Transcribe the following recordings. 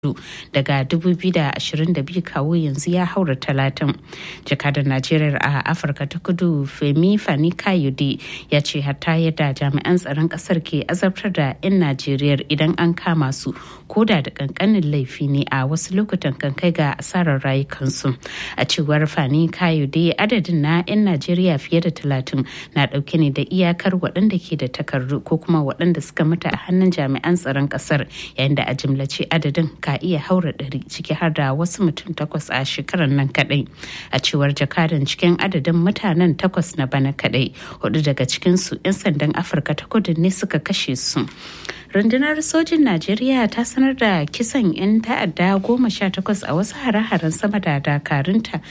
daga 2022 kawo yanzu ya haura talatin jakadar najeriya a afirka ta kudu femi fani kayode ya ce hatta yadda jami'an tsaron kasar ke azabtar da 'yan najeriya idan an kama su koda da kankanin laifi ne a wasu lokutan kan kai ga asarar rayukansu a cewar fani kayode adadin na 'yan najeriya fiye da talatin na dauke ne da iyakar waɗanda ke da takardu ko kuma waɗanda suka mutu a hannun jami'an tsaron kasar yayin da a jimlace adadin ka iya haura ɗari ciki har da wasu mutum takwas a shekarar nan kadai a cewar jakadan cikin adadin mutanen takwas na bana kadai hudu daga cikinsu 'yan sandan afirka ta kudu ne suka kashe su rundunar sojin najeriya ta sanar da kisan 'yan ta'adda goma sha takwas a wasu hare-haren sama da dakarunta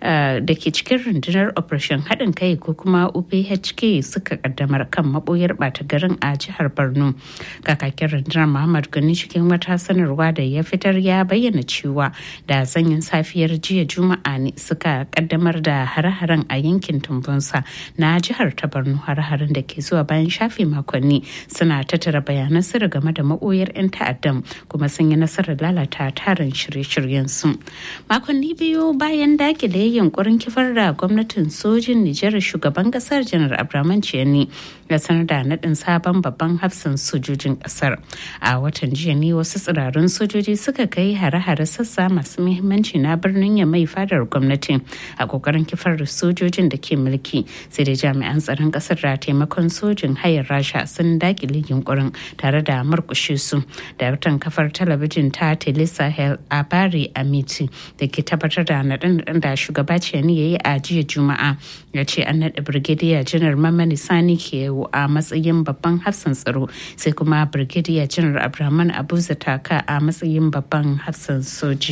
da ke cikin rundunar operation haɗin kai ko kuma uphk suka kaddamar kan maɓoyar ɓata garin a jihar borno kakakin rundunar muhammad gani cikin wata sanarwa da ya fitar ya bayyana cewa da sanyin safiyar jiya juma'a ne suka kaddamar da hare-haren a yankin tumbunsa na jihar ta borno hare-haren da ke zuwa bayan shafe makonni suna tattara bayanan sirri game da maboyar 'yan ta'addan kuma sun yi nasarar lalata tarin shirye-shiryen su makonni biyu bayan dakile yunkurin kifar da gwamnatin sojin nijar shugaban kasar janar abraman ciyani ya sanar da naɗin sabon babban hafsan sojojin kasar a watan jiya ne wasu tsirarun sojoji suka kai hare-hare sassa masu muhimmanci na birnin ya mai fadar gwamnati a kokarin kifar da sojojin da ke mulki sai da jami'an tsaron kasar da taimakon sojin hayar rasha sun dakile yunkurin tare da murkushe su daraktan kafar talabijin ta telesahel a bari amiti da ke tabbatar da naɗin da shugaba ciyani ya yi a jiya juma'a ya ce an naɗa birgidiya janar mamani sani ke a matsayin babban hafsan tsaro sai kuma birgidiya janar abraman abu zataka a matsayin babban hafsan soji.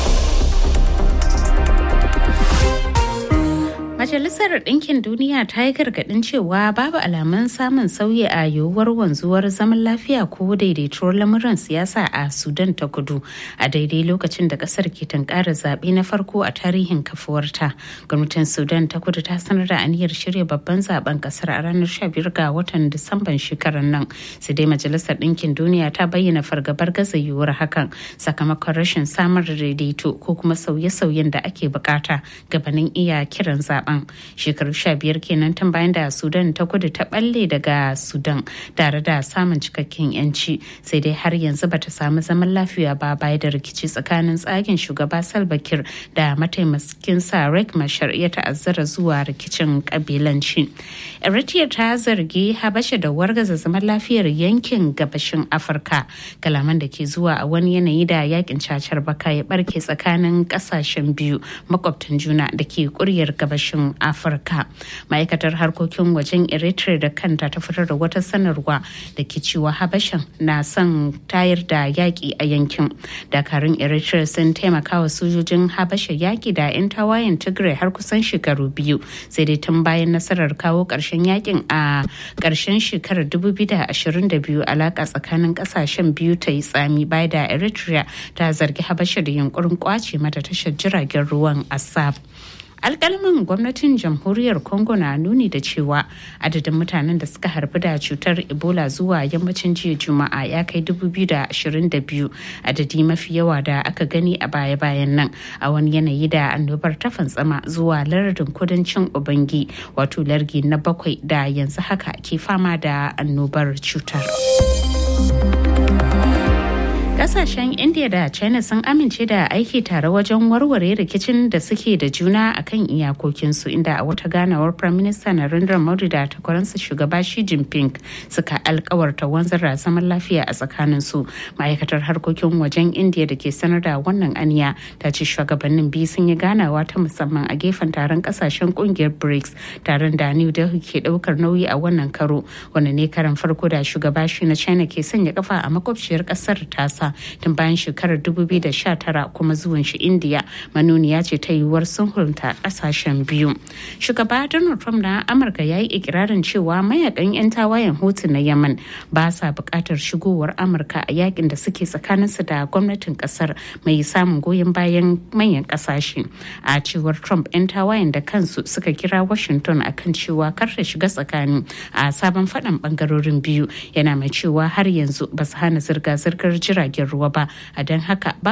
Majalisar Ɗinkin Duniya ta yi gargaɗin cewa babu alamun samun sauyi a yiwuwar wanzuwar zaman lafiya ko daidaituwar lamuran siyasa a Sudan ta kudu a daidai lokacin da ƙasar ke tunkara zaɓe na farko a tarihin kafuwarta. Gwamnatin Sudan ta kudu ta sanar da aniyar shirya babban zaben ƙasar a ranar 15 ga watan Disamban shekarar nan. Sai dai Majalisar Ɗinkin Duniya ta bayyana fargabar gaza yiwuwar hakan sakamakon rashin samar da daidaito ko kuma sauye-sauyen da ake bukata gabanin iya kiran zaben. shekaru sha biyar kenan tun bayan da sudan ta kudu ta balle daga sudan tare da samun cikakken yanci sai dai har yanzu bata samu zaman lafiya ba baya da rikici tsakanin tsagen shugaba salva kiir da mataimakin sa rek mashar ya ta'azzara zuwa rikicin kabilanci eritrea ta zargi habasha da wargaza zaman lafiyar yankin gabashin afirka kalaman da ke zuwa a wani yanayi da yakin cacar baka ya barke tsakanin kasashen biyu makwabtan juna da ke kuryar gabashin afirka ma'aikatar harkokin wajen eritrea da kanta ta fitar da wata sanarwa da ke cewa habashan na son tayar da yaƙi a yankin dakarun eritrea sun taimaka wa sojojin habasha yaƙi da 'yan tawayen tigray har kusan shekaru biyu sai dai tun bayan nasarar kawo ƙarshen yakin a ƙarshen shekarar 2022 alaƙa tsakanin ƙasashen biyu ta yi tsami bai da eritrea ta zargi habasha da yunkurin kwace mata tashar jiragen ruwan asab alkalmin gwamnatin jamhuriyar congo na nuni da cewa adadin mutanen da suka harbi da cutar ebola zuwa yammacin jiya juma'a ya kai 2022 adadi mafi yawa da aka gani a baya-bayan nan a wani yanayi da annobar ta fantsama zuwa lardin kudancin ubangi wato largi na bakwai da yanzu haka ke fama da annobar cutar. Kasashen India da China sun amince da aiki tare wajen warware rikicin da suke da juna a kan iyakokinsu inda a wata ganawar Prime Minister Narendra Modi da takwaransa shugaba Xi Jinping suka alkawarta wanzar da zaman lafiya a tsakaninsu. Ma'aikatar harkokin wajen India da ke sanar da wannan aniya ta ce shugabannin biyu sun yi ganawa ta musamman a gefen taron kasashen kungiyar BRICS taron da New Delhi ke daukar nauyi a wannan karo wanda ne karan farko da shugaba shi na China ke sanya kafa a makwabciyar kasar tasa tun bayan shekarar 2019 kuma zuwan shi indiya manuniya ce ta yiwuwar sulhunta kasashen biyu shugaba donald trump na amurka ya yi ikirarin cewa mayakan 'yan tawayen hutu na yaman ba sa bukatar shigowar amurka a yakin da suke tsakaninsu da gwamnatin kasar mai samun goyon bayan manyan kasashe a cewar trump 'yan tawayen da kansu suka kira washington akan cewa kar ta shiga tsakani a sabon faɗan bangarorin biyu yana mai cewa har yanzu ba su hana zirga-zirgar jiragen jirgin ruwa ba a don haka